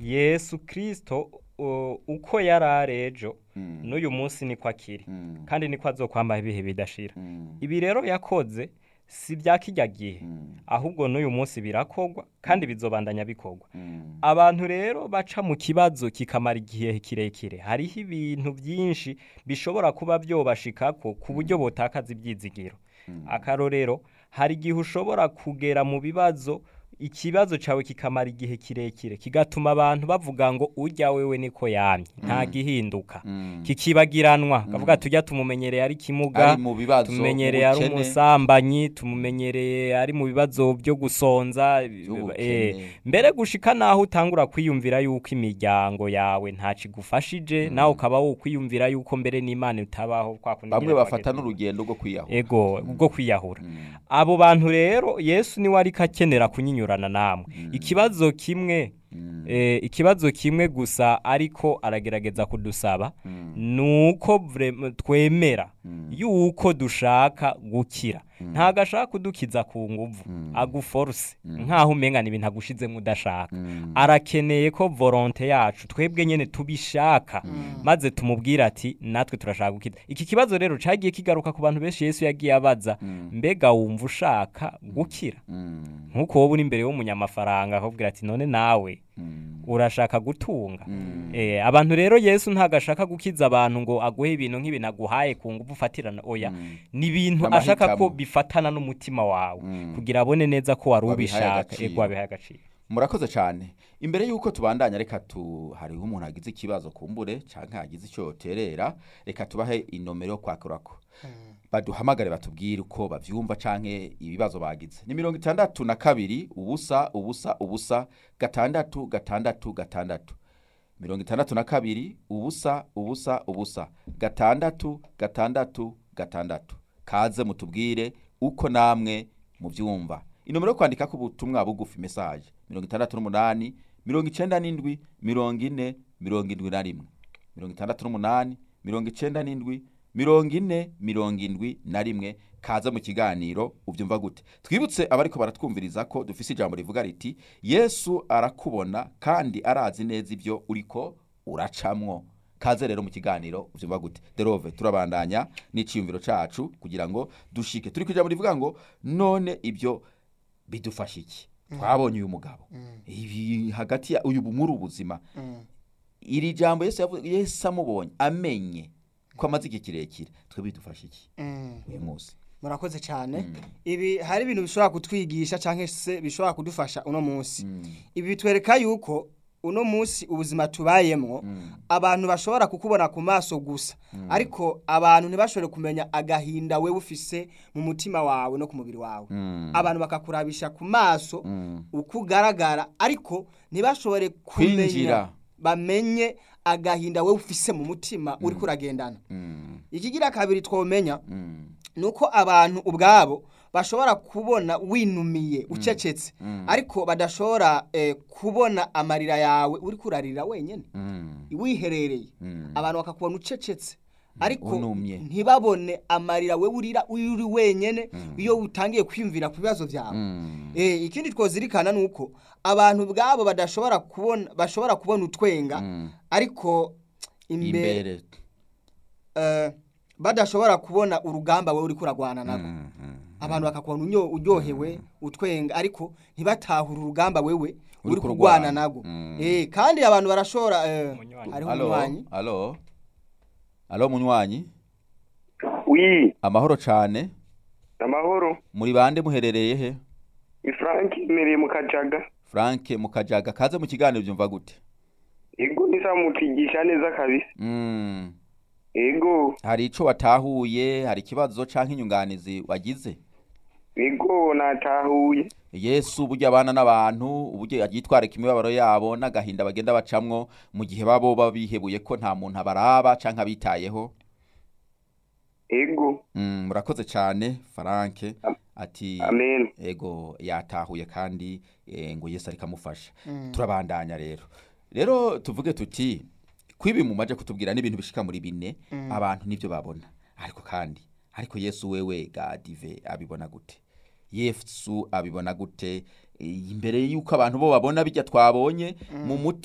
yesu kirisito uh, uko yari ari ejo Mm. n'uyu munsi niko akiri Mm. kandi niko azokwambaho ibihe bidashira Mm. ibi rero yakoze si bya kijya gihe Mm. ahubwo n'uyu munsi birakorwa kandi bizobandanya bikorwa Mm. abantu rero baca mu kibazo kikamara igihe kirekire hariho ibintu byinshi bishobora kuba byobashikako ku buryo botakaza ibyizigiro akarorero hari igihe ushobora kugera mu bibazo ikibazo cyawe kikamara igihe kirekire kigatuma abantu bavuga ngo ujya wewe niko yamye nta gihinduka Mm. kikibagiranwa kavuga tujya tumumenyereye ari kimuga ari mu bibazo tumumenyereye ari ubukene. umusambanyi tumumenyereye ari mu bibazo byo gusonza By'ubukene. eh, mbere gushika naho utangura kwiyumvira yuko imiryango yawe ntacigufashije nawe ukaba wokwiyumvira yuko mbere n'imana itabaho kwa kundi bamwe nyene bafata twageze. n'urugendo rwo kwiyahura ego bwo kwiyahura Mm. abo bantu rero yesu niwe ariko akenera kunyinyurana namwe ikibazo kimwe Mm. eh, ikibazo kimwe gusa ariko aragerageza kudusaba Mm. nuko vrem- twemera Mm. yuko dushaka gukira ntago ashaka kudukiza ku nguvu aguforce nkaho umengana ibintu agushizemo udashaka Mm. arakeneye ko volonte yacu twebwe nyene tubishaka maze tumubwira ati natwe turashaka gukiza iki kibazo rero cagiye kigaruka ku bantu benshi yesu yagiye abaza mbega wumva ushaka gukira Mm. nk'uko wowe uri imbere y'umunyamafaranga akakubwira ati none nawe Mm. urashaka gutunga eh, abantu rero yesu ntago ashaka gukiza abantu ngo aguhe ibintu nk'ibintu aguhaye ku nguvu ufatirana oya ni ibintu N'amahitamo. ashaka ko bifatana n'umutima wawe Mm. kugira abone neza ko wari Wabihaye ubishaka agaciro. ego wabihaye agaciro murakoze cyane imbere y'uko tubandanya reka tu hariho umuntu agize ikibazo kumbure cyangwa yagize icyo yoterera reka tubahe inomero yo kwakurako baduhamagare batubwire uko bavyumva canke ibibazo bagize ni mirongo itandatu na kabiri ubusa ubusa ubusa gatandatu gatandatu gatandatu mirongo itandatu na kabiri ubusa ubusa ubusa gatandatu gatandatu gatandatu kaze mutubwire uko namwe muvyumva inomero yo kwandika ku butumwa bugufi message mirongo itandatu n'umunani mirongo icenda n'indwi mirongo ine mirongo indwi na rimwe mirongo itandatu n'umunani mirongo icenda n'indwi mirongo ine mirongo indwi na rimwe kaza mu kiganiro ubyumva gute twibutse abariko baratwumviriza ko dufise ijambo rivuga riti yesu arakubona kandi arazi neza ibyo uriko uracamwo kaze rero mu kiganiro ubyumva gute derove turabandanya n'iciyumviro cacu kugira ngo dushike turi ku ijambo rivuga ngo none ibyo bidufasha iki twabonye uyu mugabo ibi hagati ya uyu muri ubuzima iri jambo yesu yavuze yesu amubonye amenye ko amaze igihe kirekire twe bidufasha iki uyu munsi murakoze cyane ibi hari ibintu bishobora kutwigisha cyangwa se bishobora kudufasha uno munsi ibi bitwereka yuko uno munsi ubuzima tubayemo abantu bashobora kukubona ku maso gusa ariko abantu ntibashobore kumenya agahinda we ufise mu mutima wawe no ku mubiri wawe abantu bakakurabisha ku maso uko ugaragara ariko ntibashobore kumenya Kwinjira. bamenye agahinda we ufise mu mutima uri kuragendana ikigira kabiri twomenya ni uko abantu ubwabo bashobora kubona winumiye ucecetse ariko badashobora eh, kubona amarira yawe uri kurarira wenyine wiherereye abantu bakakubona ucecetse ariko Unumye. ntibabone amarira we urira uri wenyine iyo utangiye kwiyumvira ku bibazo byawe Eh, ikindi twozirikana ni uko abantu ubwabo badashobora kubona bashobora kubona utwenga ariko imbere imbere eh, badashobora kubona urugamba we uri kuragwana nako abantu bakakubona unyo- uryohewe utwenga ariko ntibatahure urugamba wewe uri kurwana. kurwana nago Mm. eh kandi abantu barashobora eh, Umunywanyi. hariho alo umunywanyi alo alo munywanyi wi amahoro cane amahoro muri bande muherereye he ni frank imereye mu kajaga frank mukajaga kaze mu kiganiro byumva gute ego nisa mutwigisha neza kabisa Mm. ego hari ico watahuye hari ikibazo canke inyunganizi wagize ego natahuye yesu burya abana n'abantu uburyo yitwarika imibabaro yabo n'agahinda bagenda bacamwo mu gihe babo baba bihebuye ko nta muntu abaraba canke abitayeho ego Mm, murakoze cyane frank ati amen ego yatahuye kandi eh, ngo yesu ariko amufasha turabandanya rero rero tuvuge tuti kwibi mu maje kutubwira n'ibintu bishika muri bine abantu nibyo babona ariko kandi ariko yesu wewe gadive abibona gute yesu abibona gute Eh, imbere y'uko abantu bo babona bijya twabonye mu mutima